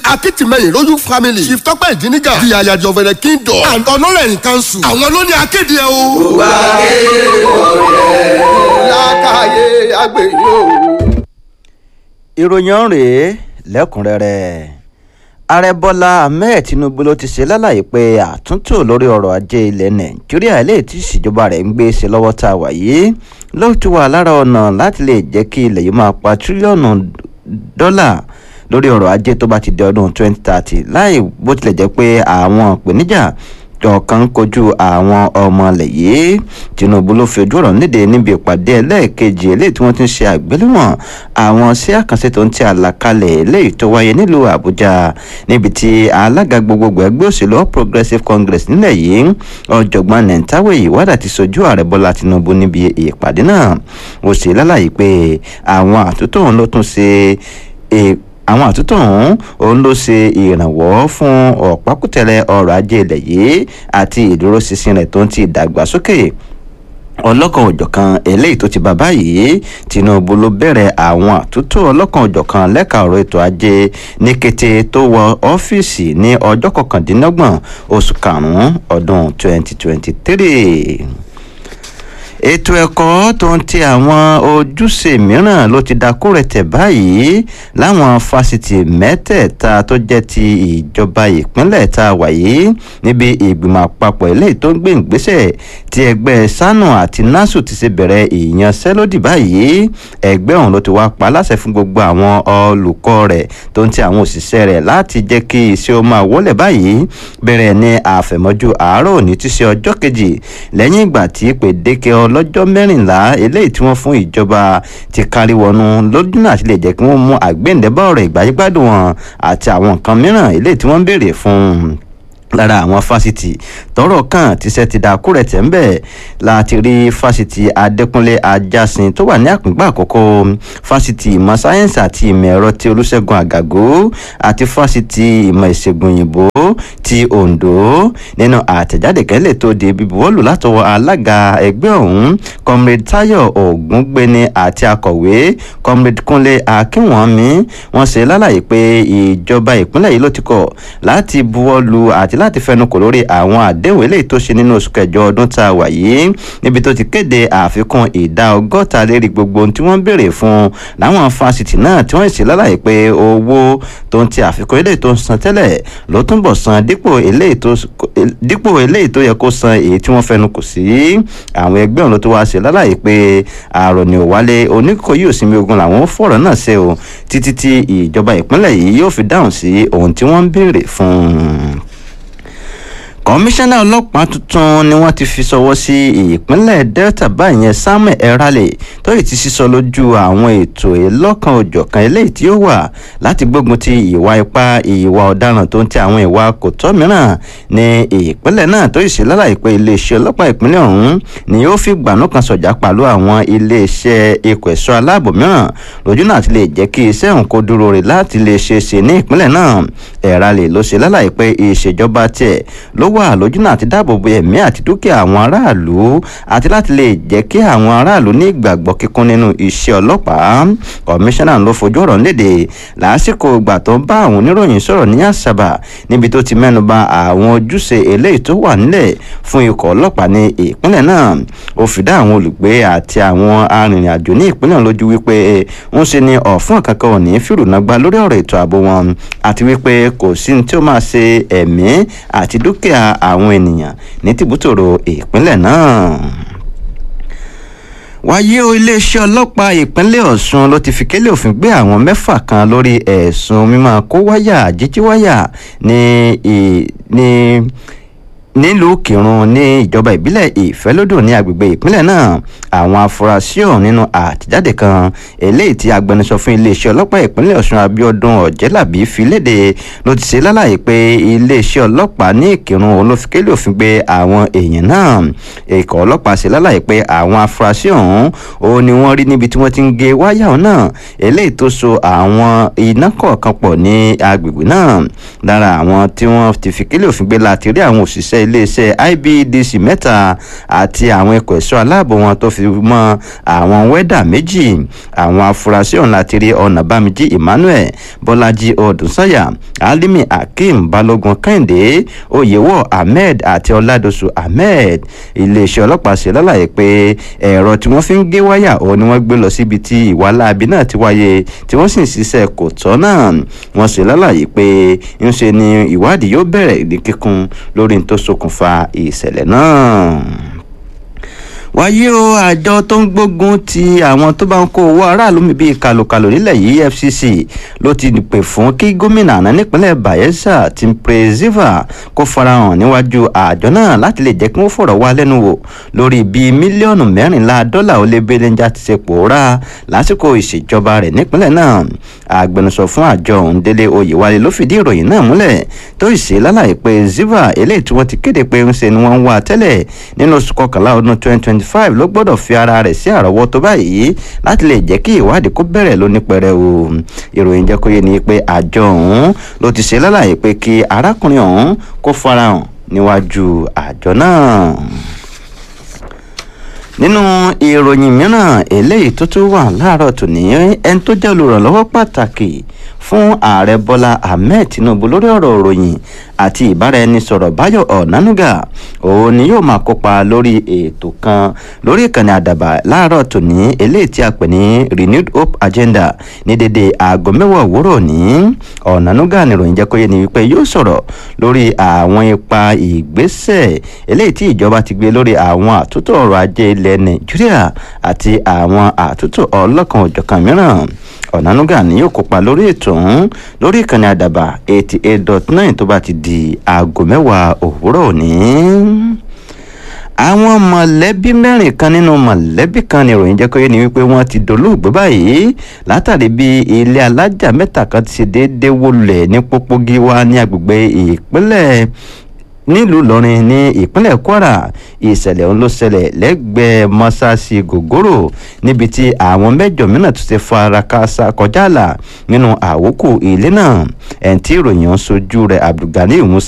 akitimeyin lójú family chief tọ́pẹ́ ìdínígà di àyàjọ fẹ̀rẹ̀ kingdom and honorary council àwọn ló ní akéde ẹ o. gbogbo akéwọ̀ rẹ̀ lákàyè àgbèyìn o. ìròyìn ọ̀hún rèé lẹ́kùnrẹ́rẹ́ ààrẹ bọ́lá ahmed tinubu ló ti ṣe lálàyé pé àtúntò lórí ọrọ̀ ajé ilẹ̀ nàìjíríà eléyìí tí ìṣèjọba rẹ̀ ń gbé ṣe lọ́wọ́ tá a wà yìí ló ti wà lára ọ̀nà láti lè jẹ́ kí ilẹ̀ yìí máa pa tírílíọ̀nù dọ́là lórí ọrọ̀ ajé tó bá ti di ọdún 2030 láì bó tilẹ̀ jẹ́ pé àwọn ìpèníjà ọ̀kan kojú àwọn ọmọ ilẹ̀ yìí tinubu ló fi ojú ọ̀rọ̀ níde níbi ìpàdé ẹlẹ́ẹ̀kejì eléyìí tí wọ́n ti ń ṣe àgbéléwọ̀n àwọn sí àkànṣe tó ń ti àlàkalẹ̀ eléyìí tó wáyé nílùú àbújá níbi tí alága gbogbogbò ẹgbẹ́ òṣèlú all progressives congress nílẹ̀ yìí ọ̀jọ̀gbọ́n nentawe ìwádà ti sojú ààrẹ bọ́lá tinubu níbi ìpàdé náà ó ṣe lálàyé pé àwọn àtúntò òun ló tún ṣe àwọn àtúntò ọ̀hún òun ló ṣe ìrànwọ́ fún ọ̀pákùtẹ̀lẹ̀ ọrọ̀ ajé ilẹ̀ yìí àti ìdúróṣinṣin rẹ̀ tó ń ti ìdàgbàsókè ọlọ́kan òjọ̀kan eléyìí tó ti bá báyìí tinubu ló bẹ̀rẹ̀ àwọn àtúntò ọlọ́kan òjọ̀kan lẹ́ka ọ̀rọ̀ ètò ajé ní kété tó wọ ọ́fíìsì ní ọjọ́ kọkàndínlọ́gbọ̀n oṣù karùn-ún ọdún 2023 ètò ẹ̀kọ́ tó ń ti àwọn ojúṣe mìíràn ló ti dakú rẹ̀tẹ̀ báyìí láwọn fásitì mẹ́tẹ̀ẹ̀ta tó jẹ́ ti ìjọba ìpínlẹ̀ tá a wà yìí níbi ìgbìmọ̀ àpapọ̀ eléyìí tó ń gbé ìgbésẹ̀ tí ẹgbẹ́ sanu àti nasu ti ṣe bẹ̀rẹ̀ ìyanṣẹ́lódì báyìí ẹgbẹ́ ọ̀hún ló ti wá pa láṣẹ fún gbogbo àwọn olùkọ́ rẹ̀ tó ń ti àwọn òṣìṣẹ́ rẹ̀ láti jẹ́ kí iṣẹ́ ó máa wọlé báyìí bẹ̀rẹ̀ ní àfẹ̀mọ́jú àárọ̀ òní tí ṣe ọjọ́ kejì lẹ́yìn ìgbà tí pèdéke ọlọ́jọ́ mẹ́rìnlá eléyìí tí wọ́n fún ìjọba ti kárí wọnú lójúnà àti lè jẹ́ kí wọ́n mú àgbéǹdẹ́bọ̀ ọ̀rọ̀ ìgbáyégbádùn wọn àti àwọn nǹkan mìíràn eléyìí tí wọ́n ń béèrè fún un lára àwọn fásitì tọrọ kan tíṣẹ ti dà kúrẹ tẹ ń bẹ láti rí fásitì adẹkùnlé ajásin tó wà ní àpínpá àkókò fásitì ìmọ̀ sáyẹ́nsì àti ìmọ̀ ẹ̀rọ ti olùṣègùn àgàgó àti fásitì ìmọ̀ ìṣègùn òyìnbó ti ondo nínú àtẹ̀jáde kẹ́lẹ̀ tó di bíbuwọ́lù látọwọ́ alága ẹgbẹ́ ọ̀hún comrade tayo ògúngbẹni àti akọ̀wé comrade kúnlé akínwọ̀nmi wọ́n ṣe lálàyé pé ìjọba ìpínlẹ̀ yìí ló ti kọ̀ láti buwọ́lù àti láti fẹnukò lórí àwọn àdéhùn eléyìí tó ṣe nínú oṣù kẹjọ ọdún tá a wà yìí níbi tó ti kéde àfikún ìdá ọgọ́ta lérí gbogbo ohun tí wọ́n béèrè fún láwọn fásitì náà tí wọ́n sì lálàyé pé owó tó ń ti àfikún eléyìí tó ń san tẹ́lẹ̀ ló túnbọ̀ san dípò eléyìí tó dípò eléyìí tó yẹ kó san èyí tí wọ́n fẹnukò sí àwọn ẹgbẹ́ ọ̀hún ló tó wá ṣe lálàyé pé àrò ní òwálé oníkó yóò sinmi ogun làwọn fọ̀rọ̀ náà ṣe o títí tí ìjọba ìpínlẹ̀ yìí yóò fi dáhùn sí ohun tí wọ́n ń béèrè fún un kọmíṣánná ọlọ́pàá tuntun ni wọ́n ti fi sọwọ́ sí ìpínlẹ̀ delta báyẹn samuel erale tó yìí ti sísọ lójú àwọn ètò ìlọ́kan òjọ̀kan eléyìí tí ó wà láti gbógun ti ìwà ipá ìwà ọ̀daràn tó ń ti àwọn ìwà kòtọ́ mìíràn ní ìpínlẹ̀ náà tó yìí ṣe lálàyé pé iléeṣẹ́ ọlọ́pàá ìpínlẹ̀ ọ̀hún ni yóò fi gbànú kan sọ̀jà pàlú àwọn iléeṣẹ́ ikọ̀ ẹ̀ṣọ́ aláàbò mìíràn lójú náà ti lè jẹ́ kí iṣẹ́ òun kó dúró rè láti lè ṣe é ṣe ní ìpínlẹ̀ náà erale ló ṣe lálàyé pé ìṣèjọba tiẹ̀ ló wà lójúnà àti dáàbò bo ẹ̀mí àti dúkìá àwọn aráàlú àti láti lè jẹ́ kí àwọn aráàlú ní ìgbàgbọ́ kíkún nínú iṣẹ́ ọlọ́pàá kọmíṣánná ló fojú ọ̀rọ̀ léde lásìkò ìgbà tó ń bá àwọn oníròyìn sọ̀rọ̀ ní àṣàbà níbi tó ti mẹ́nuba àwọn ojúṣe eléyìí tó wà nílẹ̀ fún ikọ̀ ọlọ́pàá ní ìpínlẹ̀ náà ó fi dá àwọn olùgbé àti àwọn arìnrìn-àjò ní ìpínlẹ̀ lójú wípé ń ṣe ni ọ̀fun kankan ò ní fìrùnàgbà lórí ọ̀rọ̀ ètò ààbò wọn àti wípé kò sí ní tí ó máa ṣe ẹ̀mí àti dúkìá àwọn ènìyàn ní tìbútòrò ìpínlẹ̀ náà wáyé o iléeṣẹ́ ọlọ́pàá ìpínlẹ̀ ọ̀ṣun ló ti fi kélé òfin gbé àwọn mẹ́fà kan lórí ẹ̀sùn mímọ́ kó wáyà jíjí wáyà ní ní nílùú kírun ní ìjọba ìbílẹ̀ ìfẹ́lódò ní agbègbè ìpínlẹ̀ náà àwọn afurasí ọ̀hún nínú àtẹ̀jáde kan eléyìí tí agbẹnusọ fún iléeṣẹ́ ọlọ́pàá ìpínlẹ̀ ọ̀ṣun abiodun ọ̀jẹ́làbí fi léde ló ti ṣe lálàyé pé iléeṣẹ́ ọlọ́pàá ní ìkírun òun ló fi kélé òfin gbé àwọn èèyàn náà ikọ̀ ọlọ́pàá ṣe lálàyé pé àwọn afurasí ọ̀hún òun ni wọ́n rí níbi tí wọ́n ti ń gé wáyà ọ̀hún náà eléyìí tó so àwọn iná kọ̀ọ̀kan pọ̀ ní agbègbè náà lára àwọn tí wọ́n ti fi kélé òfin gbé láti rí àwọn òṣìṣẹ́ òṣìṣẹ́ iléeṣẹ́ IBEDC mẹ́ta àti àwọn ikọ̀ ẹ̀ṣọ́ aláàbò wọn tó fi mọ́ àwọn wẹ́dà méjì àwọn afurasí ọ̀hún láti rí ọ̀nàbámijí Emmanuel Bọ́lájí Ọdúnsáyà Alimi Akeem Balógun Kẹ́hìndé Oyèwọ̀ Ahmed àti Ọládọ̀sù Ahmed iléeṣẹ́ ọlọ́pàá ṣe lálàyé pé ẹ̀rọ tí wọ́n fi ń gé wáyà òun ni wọ́n gbé lọ síbi tí ìwà láabi náà ti wáyé tí wọ́n sì ń ṣiṣẹ́ kò tọ́ náà wọ́n ṣe lálàyé pé ńṣe ni ìwádìí yóò bẹ̀rẹ̀ ní kíkún lórí n tó ṣokùnfà ìṣẹ̀lẹ̀ náà wáyé o àjọ tó ń gbógun ti àwọn tó bá ń kó owó aráàlú mi bíi kàlòkàlò nílẹ̀ yìí EFCC ló ti pè fún kí gómìnà àná nípínlẹ̀ Bayelsa Timbre Ziva kó farahàn níwájú àjọ náà láti lè jẹ́ kí wọ́n fọ̀rọ̀ wá lẹ́nu wò lórí bí mílíọ̀nù mẹ́rìnlá dọ́là ó lé belenja ti ṣe pòórá lásìkò ìṣèjọba rẹ̀ nípínlẹ̀ náà agbẹnusọ fún àjọ ọ̀hún Délé Oyèwálé ló fìdí ìròyìn náà múlẹ̀ tó ìṣe lálàyé pé Ziva eléyìí tí wọ́n ti kéde pé ń ṣe ni wọ́n ń wá tẹ́lẹ̀ nínú oṣù kọkànlá ọdún twenty twenty five ló gbọ́dọ̀ fi ara rẹ̀ sí àrọ́wọ́tó báyìí láti lè jẹ́ kí ìwádìí kó bẹ̀rẹ̀ lónípẹ̀rẹ̀ o ìròyìn jẹ́ kó yé ni pé àjọ ọ̀hún ló ti ṣe lálàyé pé kí arákùnrin ọ̀hún kó farahàn níwájú àjọ náà nínú ìròyìn mìíràn eléyìí tó tún wà láàárọ̀ tòní ẹni tó jẹ́ olùrànlọ́wọ́ pàtàkì fún ààrẹ bọ́lá ahmed tinubu lórí ọ̀rọ̀ ìròyìn àti ìbáraẹnisọ̀rọ̀ báyọ̀ ọ̀nánúgà òun ni yóò máa kópa lórí ètò kan lórí ìkànnì àdàbà láàárọ̀ tòní eléyìí tí a pè ní renewed hope agenda ní dédé aago mẹ́wàá òwúrọ̀ ní ọ̀nánúgà nìròyìn jẹ́ kó yé ni wípé yóò sọ̀rọ̀ lórí àwọn ipa ìgbésẹ̀ eléyìí tí ìjọba ti gbé lórí àwọn àtúntò ọrọ̀ ajé ilẹ̀ nàìjíríà àti àwọn àtúntò ọlọ́kan òjọ̀kan mìíràn ọ̀nánúgà ni yóò kópa lórí ètò ọ̀hún lórí ìkànnì àdàbà eighty eight dot nine tó bá ti di aago mẹ́wàá òwúrọ̀ òní àwọn mọ̀lẹ́bí mẹ́rin kan nínú mọ̀lẹ́bí kan ní ìròyìn jẹ́ kó yé ni wípé wọ́n ti dolóògbé báyìí látàrí bí ilé alájà mẹ́ta kan ti ṣe déédéé wó lulẹ̀ ní pópó gíwá ní agbègbè ìpínlẹ̀ nílùú ìlọrin ní ìpínlẹ̀ kwara ìṣẹ̀lẹ̀ ọ̀hún ló ṣẹlẹ̀ lẹ́gbẹ̀ẹ́ mọ́sáàsì gògóró níbi tí àwọn mẹ́jọ mìíràn tún ti fara káásá kọjá àlà nínú àwòkù ilé náà ẹ̀ ń tí ìròyìn ọ̀hún sojú rẹ̀ abdulgani musa